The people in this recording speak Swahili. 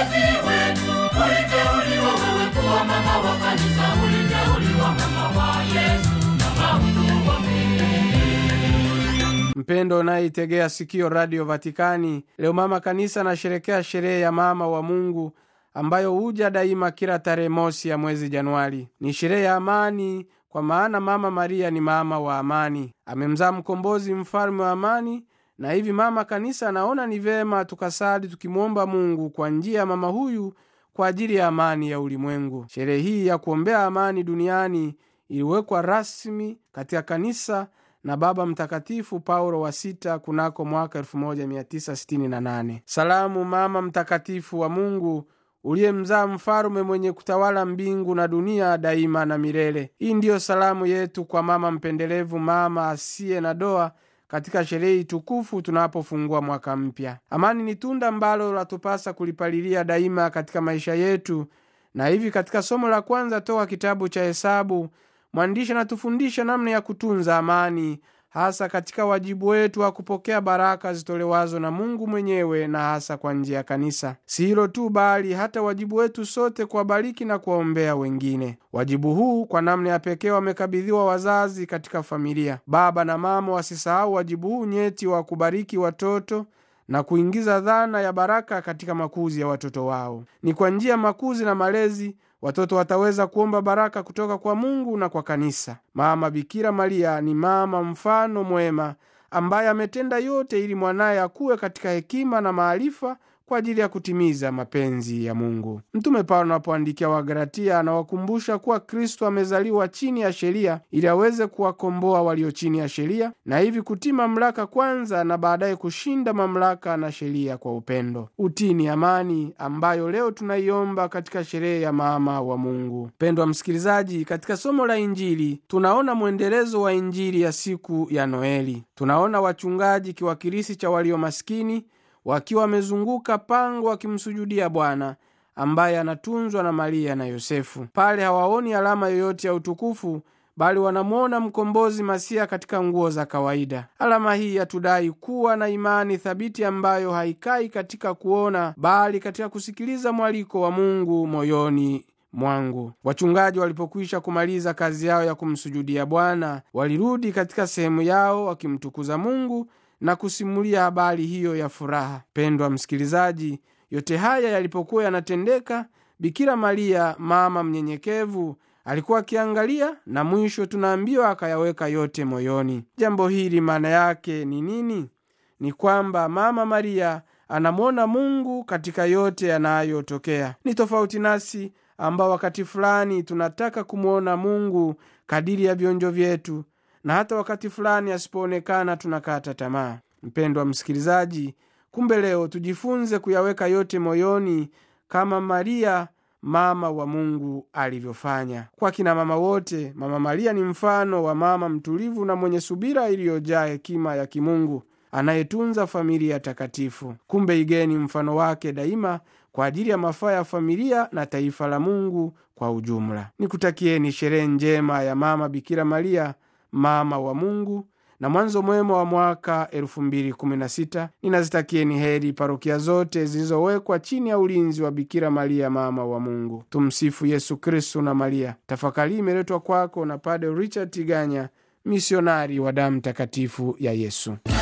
wazazi wetu. Uliteuliwa wewe kuwa mama wa kanisa, uliteuliwa mama wa Yesu, mama mtu wa Mpendo unayeitegea sikio Radio Vatikani, leo mama kanisa anasherekea sherehe ya mama wa Mungu ambayo huja daima kila tarehe mosi ya mwezi Januari. Ni sherehe ya amani, kwa maana mama Maria ni mama wa amani, amemzaa mkombozi, mfalme wa amani. Na hivi mama kanisa anaona ni vema tukasali tukimwomba Mungu kwa njia ya mama huyu kwa ajili ya amani ya ulimwengu. Sherehe hii ya kuombea amani duniani iliwekwa rasmi katika kanisa na Baba Mtakatifu Paulo wa sita kunako mwaka 1968. Salamu mama mtakatifu wa Mungu uliyemzaa mfalume mwenye kutawala mbingu na dunia daima na milele. Hii ndiyo salamu yetu kwa mama mpendelevu, mama asiye na doa katika sherehe tukufu tunapofungua mwaka mpya. Amani ni tunda ambalo latupasa kulipalilia daima katika maisha yetu, na hivi katika somo la kwanza toka kitabu cha Hesabu mwandishi anatufundisha namna ya kutunza amani, hasa katika wajibu wetu wa kupokea baraka zitolewazo na Mungu mwenyewe na hasa kwa njia ya kanisa. Si hilo tu, bali hata wajibu wetu sote kuwabariki na kuwaombea wengine. Wajibu huu kwa namna ya pekee wamekabidhiwa wazazi katika familia. Baba na mama wasisahau wajibu huu nyeti wa kubariki watoto na kuingiza dhana ya baraka katika makuzi ya watoto wao. Ni kwa njia ya makuzi na malezi watoto wataweza kuomba baraka kutoka kwa Mungu na kwa kanisa. Mama Bikira Maria ni mama mfano mwema ambaye ametenda yote ili mwanaye akuwe katika hekima na maarifa kwa ajili ya kutimiza mapenzi ya Mungu. Mtume Paulo anapoandikia Wagalatia anawakumbusha kuwa Kristo amezaliwa chini ya sheria ili aweze kuwakomboa walio chini ya sheria na hivi kutii mamlaka kwanza na baadaye kushinda mamlaka na sheria kwa upendo. Utii ni amani ambayo leo tunaiomba katika sherehe ya mama wa Mungu. Mpendwa msikilizaji, katika somo la Injili tunaona mwendelezo wa Injili ya siku ya Noeli. Tunaona wachungaji kiwakilisi cha walio maskini wakiwa wamezunguka pango wakimsujudia Bwana ambaye anatunzwa na Maria na Yosefu. Pale hawaoni alama yoyote ya utukufu, bali wanamwona mkombozi Masia katika nguo za kawaida. Alama hii yatudai kuwa na imani thabiti ambayo haikai katika kuona, bali katika kusikiliza mwaliko wa Mungu moyoni mwangu. Wachungaji walipokwisha kumaliza kazi yao ya kumsujudia Bwana, walirudi katika sehemu yao wakimtukuza Mungu na kusimulia habari hiyo ya furaha. Pendwa msikilizaji, yote haya yalipokuwa yanatendeka, Bikira Maria mama mnyenyekevu alikuwa akiangalia, na mwisho tunaambiwa akayaweka yote moyoni. Jambo hili maana yake ni nini? Ni kwamba mama Maria anamwona Mungu katika yote yanayotokea. Ni tofauti nasi ambao wakati fulani tunataka kumwona Mungu kadiri ya vionjo vyetu na hata wakati fulani asipoonekana tunakata tamaa. Mpendwa msikilizaji, kumbe leo tujifunze kuyaweka yote moyoni kama Maria mama wa Mungu alivyofanya. Kwa kina mama wote, mama Maria ni mfano wa mama mtulivu na mwenye subira iliyojaa hekima ya kimungu anayetunza familia takatifu. Kumbe igeni mfano wake daima kwa ajili ya mafaa ya familia na taifa la Mungu kwa ujumla. Nikutakieni sherehe njema ya mama Bikira Maria mama wa Mungu na mwanzo mwema wa mwaka 2016. Ninazitakieni heri parokia zote zilizowekwa chini ya ulinzi wa Bikira Maria mama wa Mungu. Tumsifu Yesu Kristu na Maria. Tafakari imeletwa kwako na Padre Richard Tiganya, misionari wa damu takatifu ya Yesu.